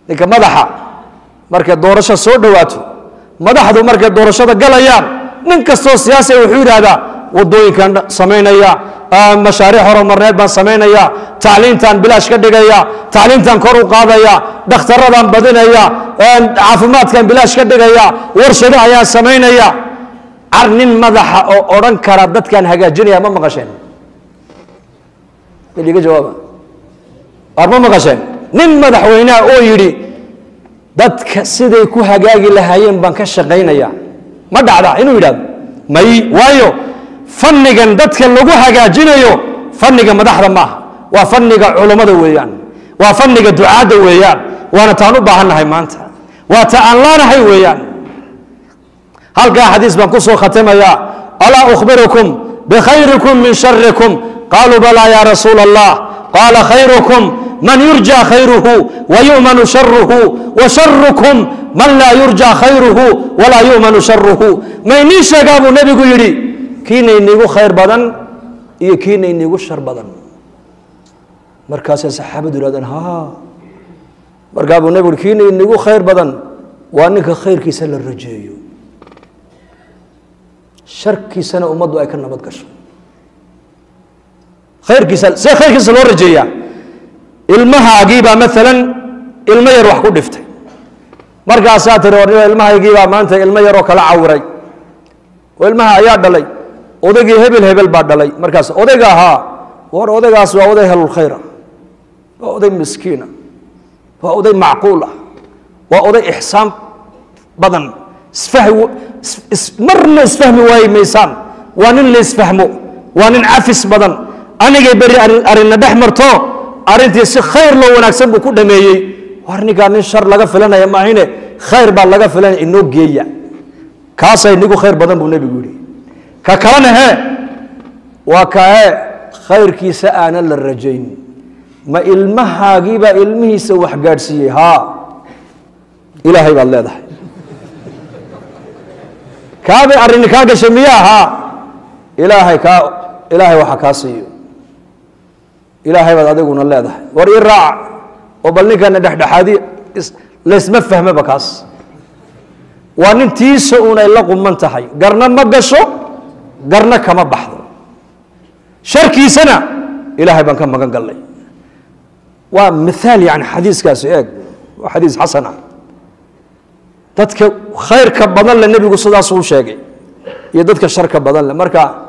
ninka madaxa markay doorasho soo dhowaato madaxdu markay doorashada galayaan nin kastoo siyaasiga wuxuu yidhaahdaa wadooyinkan samaynaya mashaariic horumarneed baan samaynaya tacliintaan bilaash ka dhigaya tacliintaan kor u qaadaya dhakhtaradaan badinaya caafimaadkan bilaash ka dhigaya warshado ayaan samaynaya car nin madaxa oo odhan kara dadkaan hagaajinaya ma maqasheen iga jawaaba ar ma maqasheen nin madaxweyneha oo yidhi dadka siday ku hagaagi lahaayeen baan ka shaqaynaya ma dhacda inuu yidhahdo may waayo fannigan dadka lagu hagaajinayo fanniga madaxda maaha waa fanniga culammada weeyaan waa fanniga ducaadda weeyaan waana taan u baahannahay maanta waa ta aan laanahay weeyaan halkaa xadiis baan ku soo khatimaya alaa ukhbirukum bikhayrikum min sharikum qaaluu balaa ya rasuula allah qaala khayrukum man yurja khayruhu wayumanu sharuhu washarukum man laa yurja khayruhu walaa yumanu sharuhu maynii sheegaa buu nebigu yidhi kiina inigu khayr badan iyo kiina inigu shar badan markaasay saxaabadu yihahdeen ha markaa buu nebigu yidhi kiina inigu khayr badan waa ninka khayrkiisa la rajeeyo sharkiisana ummaddu ay ka nabad gasho khayrkiisa see khayrkiisa loo rajeeyaa ilmahaagiibaa maalan ilmo yar wax ku dhiftay markaasaa tiri war ilmahaygiibaa maanta ilmo yaroo kala cawiray oo ilmaha ayaa dhalay odaygii hebel hebel baa dhalay markaas odayga ahaa war odaygaas waa oday helulkhayra waa oday miskiina waa oday macquul ah waa oday ixsaan badan isfahmi marna isfahmi waayi maysaan waa nin la isfahmo waa nin cafis badan anigay beri arrinna dhex marto arrintii si khayr loo wanaagsan buu ku dhameeyey war ninkaa nin shar laga filanaya maahine khayr baa laga filanaya inoo geeya kaasay nigu khayr badan buu nebigu yidhi ka kalena hee waa ka hee khayrkiisa aanan la rajayn ma ilmahaagiibaa ilmihiisa wax gaadhsiiyey haa ilaahay baad leedahay kaabay arrini kaa gashay miyaa haa ilaahay kaa ilaahay waxa kaa siiyo ilaahay baad adiguna leedahay war ii raaca oo bal ninkana dhexdhexaadi laysma fahmaba kaas waa nin tiisa uun ay la quman tahay garna ma gasho garna kama baxdo sharkiisana ilaahay baan ka magan gallay waa miaal yani xadiiskaasi eeg waa xadiis xasan ah dadka khayrka badan le nebigu sidaasuu sheegay iyo dadka sharka badan le marka